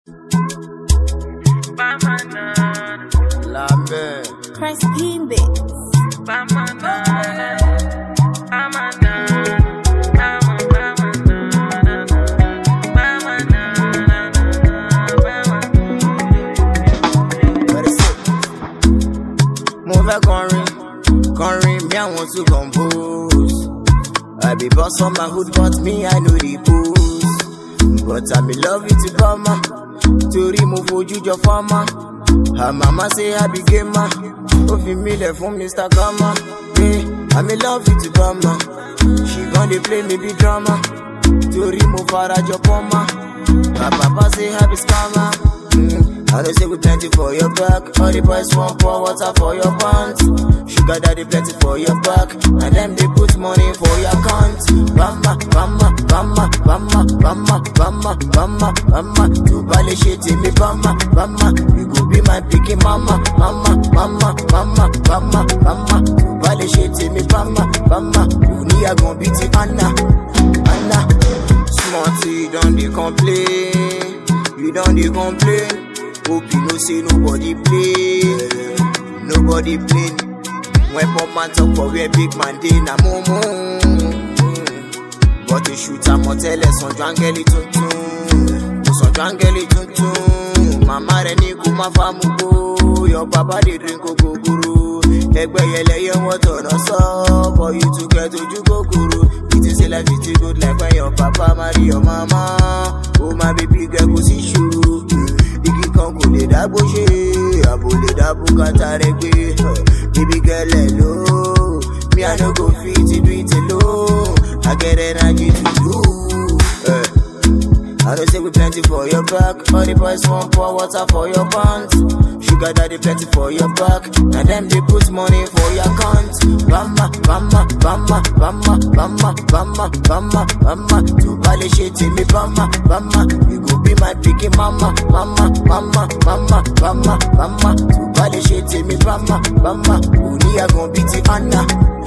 Lambe. Christ Beats. Very sick. Mo fẹ́ kọrin, kọrin mi àwọn tún compose. I be boss on my hood but me I know the pose. But I be love you to bama, torí mo fojú jọ fama. Her mama say I be gamer, ó fi mí lẹ̀ fún Mr. Kama. Yeah, I be love you to bama, she gon dey play me be drama. Torí mo fara jọ pọ́nmá. Her papa say I be scammer. Mm. I know say we plenty for your back. All the boys want pour water for your pants. Sugar daddy plenty for your back. And them they put money for your account. Bama, bama, bama, bama, bama, bama, bama, bama. You bally shit in me, bama, bama. You go be my picky mama, mama, mama, mama, bama, bama. You bally shit in me, bama, bama. You need a gon' beat it, Anna, Anna. Smarty, don't they complain? You don't they complain? Hope you know say nobody play, nobody play. When poor man talk for where big man dey na mumu. But to shoot am ọ̀tẹ́lẹ̀ sanju áńgẹ́lì tuntun, kò sanju áńgẹ́lì tuntun. Màmá rẹ̀ ní kó má fa mú gbó, your papa dey drink ogogoro. Ẹgbẹ́ yẹlẹyẹ wọ́n tọ̀nà sọ, for you to get ojú kòkòrò. It is a life it is good like when your papa marry your mama. Oh my baby girl kò sí ṣòro. Igi kan kò lè dágbó ṣe, àbò lè dábò kàtà rẹ̀ gbé. Baby girl ẹ̀ ló, me I no go fit do it alone. I get energy to do. Eh. I know say we plenty for your back. All the boys want pour water for your pants. Sugar daddy plenty for your back. And them they put money for your account. Bama, bama, bama, bama, bama, bama, bama, bama. You bally shit in me, bama, bama. You go be my picky mama, mama, mama, mama, bama, bama. You bally shit in me, bama, bama. You need a gon' beat it, Anna.